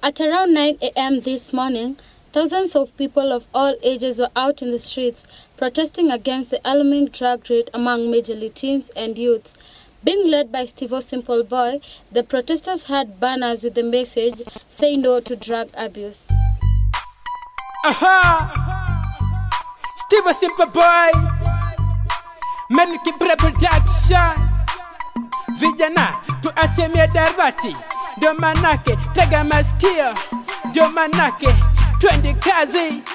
At around 9 a.m. this morning, thousands of people of all ages were out in the streets protesting against the alarming drug rate among majorly teens and youths. Being led by Steve Simple Boy, the protesters had banners with the message Say no to drug abuse. Aha! Steve a simple boy. Menki Bre production. Vijana tuache miadarati, ndio manake tega masikio, ndio manake twende kazi.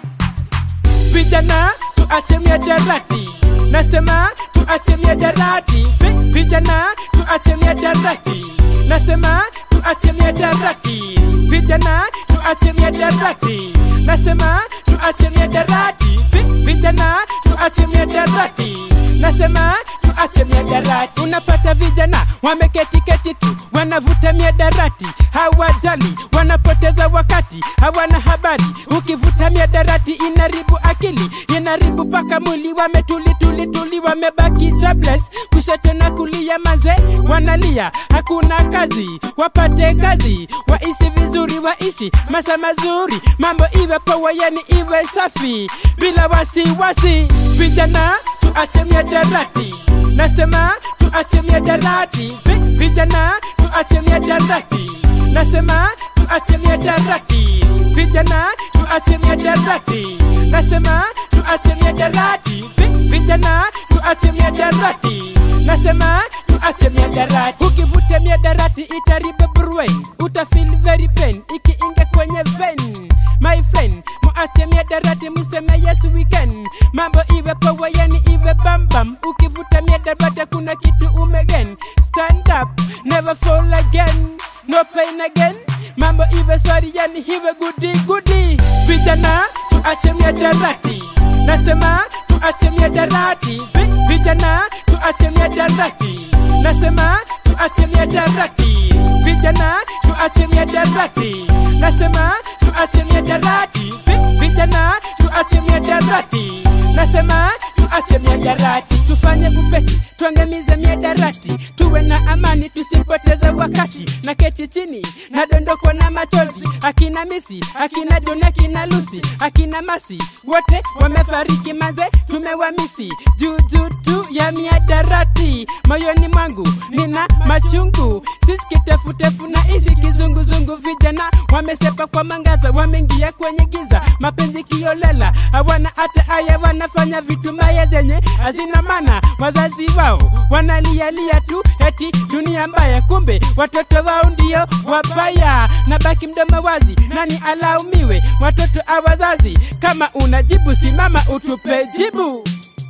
Vijana tuache miadarati, nasema tuache miadarati. Vi- Vijana tuache miadarati, nasema tuache miadarati. Vijana tuache miadarati, nasema tuache miadarati. Vi- Vijana tuache miadarati, nasema tuache miadarati. Unapata vijana wameketi keti tu, wanavuta miadarati, hawajali, wanapoteza wakati, hawana habari. Ukivuta miadarati inaribu akili, inaribu paka mwili, wametuli tuli tuli, wamebaki jobless, kushoto na kulia, manze wanalia, hakuna kazi, wapate kazi, waishi vizuri, waishi masa mazuri, mambo iwe poa, yani iwe safi, bila wasiwasi. Vijana tuache miadarati, nasema tuache miadarati, Vi- vijana tuache miadarati, nasema tuache miadarati, vijana tuache miadarati, nasema tuache miadarati, Vi- vijana tuache miadarati, nasema tuache miadarati. Ukivuta miadarati itaribe brain, utafeel very pain ikiingia kwenye vein. My friend, muache miadarati, museme yes we can. Mambo iwe poa, yani iwe bambam. Ukivuta miadarati kuna kitu umegen. Stand up, never fall again. No pain again. Mambo iwe sorry, yani iwe goody goody. Vijana tuache miadarati, nasema tuache miadarati. Vi- Vijana tuache miadarati, nasema tuache miadarati. Vijana tuache miadarati, nasema tuache miadarati. Vi- Vijana tuache miadarati, nasema tuache miadarati. Tufanye upesi, tuangamize miadarati, tuwe na amani, tusipoteze wakati. Na keti chini, nadondokwa na machozi, akina Misi, akina Joni, akina Lucy, akina Masi, wote wamefariki manze, tumewamisi juu juu tu ya miadarati. Moyoni mwangu nina machungu, sisi kitefutefu na isi kizunguzungu. Vijana wamesepa kwa mangaza, wameingia kwenye giza, mapenzi kiolela, hawana hata aya, wanafanya vitu maya zenye hazina maana. Wazazi wao wanalialia tu eti dunia mbaya, kumbe watoto wao ndio wabaya. Na baki mdomo wazi, nani alaumiwe? Watoto a wazazi. Kama unajibu simama utupe jibu.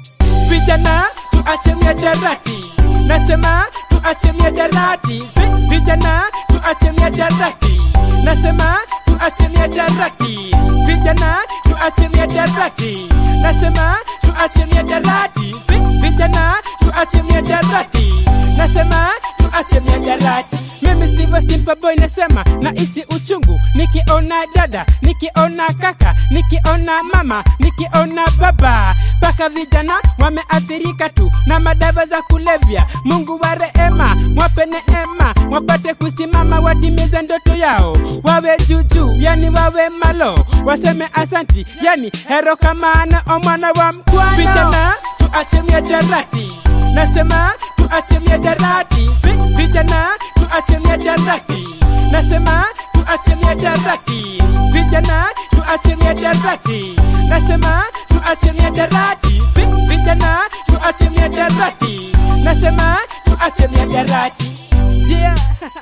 Vijana tuache miadarati, nasema tuache miadarati. Vi- Vijana tuache miadarati, nasema tuache miadarati. Vijana tuache miadarati, nasema tuache miadarati. Vi- Vijana tuache miadarati, nasema tuache miadarati. Mimi Steve Simple Boy nasema nahisi uchungu nikiona dada, nikiona kaka, nikiona mama, nikiona baba, mpaka vijana wameathirika tu na madawa za kulevya. Mungu wa rehema, mwape neema, wapate kusimama, watimize ndoto yao, wawe juujuu, yani wawe malo, waseme asanti, yani hero kamana omwana wa mkwano. Vijana tuache miadarati, nasema tuache miadarati, Vi- vijana tuache miadarati, nasema tuache miadarati, vijana tuache miadarati, nasema tuache miadarati, Vi- vijana tuache miadarati, nasema tuache miadarati. Yeah.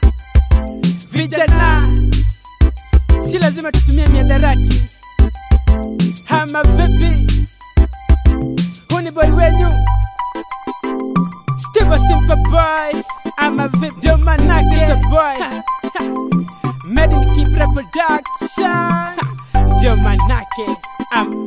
Vijana si lazima tutumie miadarati, hama vipi? Huu ni boy wenyu Steve a simple boy. I'm a vip, ndio manake is a boy. Made in keep reproduction. Ndio manake I'm